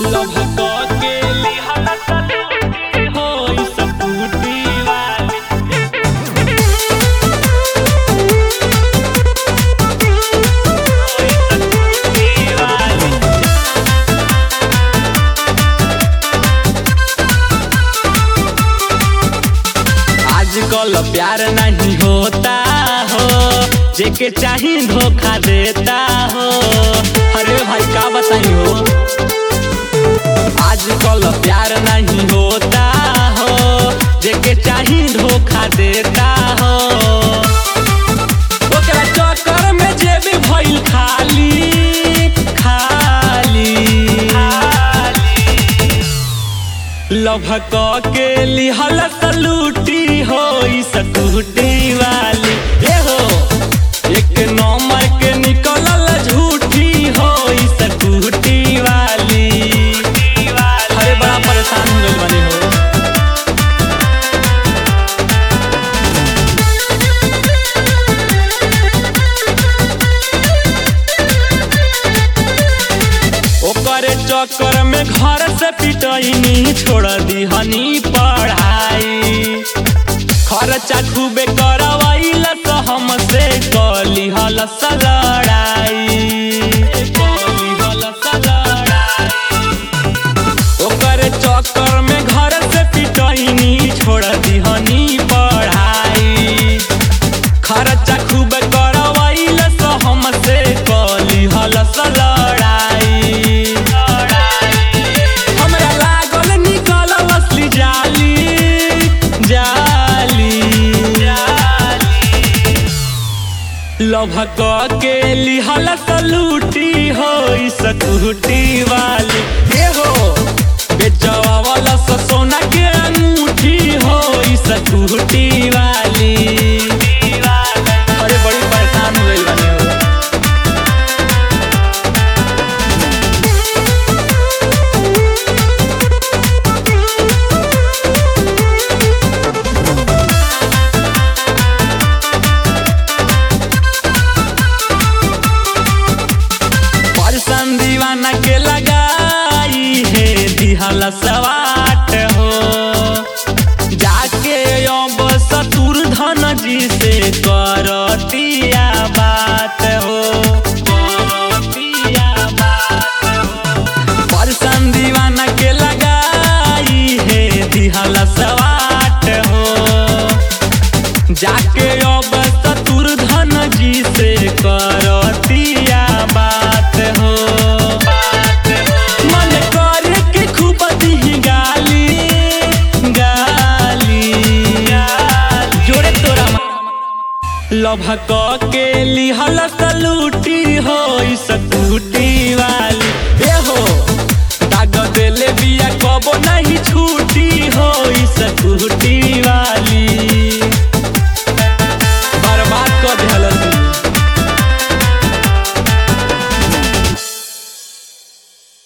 लभक के लिहल सलूटी होई सकुटी वाली होई सकुटी वाली आजकल प्यार नहीं होता हो जेके चाही धोखा देता हो अरे भाई का बताई हो आजकल प्यार नहीं होता हो जेके चाही धोखा देता हो ओकरा चक्कर में जेबी भइल खाली खाली लभक के लिहल सलूटी होई सकुटी वाली ए हो एक नंबर के निकलल झूठी होई सकुटी वाली अरे बड़ा परेशान हो गइल बानी हो ओकरे चक्कर में घर से पिटैनी छोड़ दिहनी पढ़ाई खर्चा खूबे करवाइल तो हमसे कली हल लड़ाई कलिहल लड़ाई। ओकरे चक्कर में घर से पिटैनी छोड़ दिहनी पढ़ाई खर्चा खूब करवाइल तो हमसे कली हल लड़ाई हमरा लागल निकल असली जाली जाली लभक के लिहल सलूटी होई सकुटी वाली ए हो बेचवा वाला स सोना के अंगूठी होई सकुटी वाली अरे बड़ी परेशान हो गइल बानी हो परसन दीवाना के लगाई है दिहल सवाट हो जाके अब सतुर धन जी से करतिया बात हो करतिया बात हो। परसन दीवाना के लगाई है दिहल सवाट हो जाके अब सतुर धन जी से करतिया बात हो मन करे के खूब दी गाली गाली जोड़े तोरा लभक के लिहल सलूटी होई सकुटी वाली ए हो दाग देले बिया कबो नहीं छूटी होई सकुटी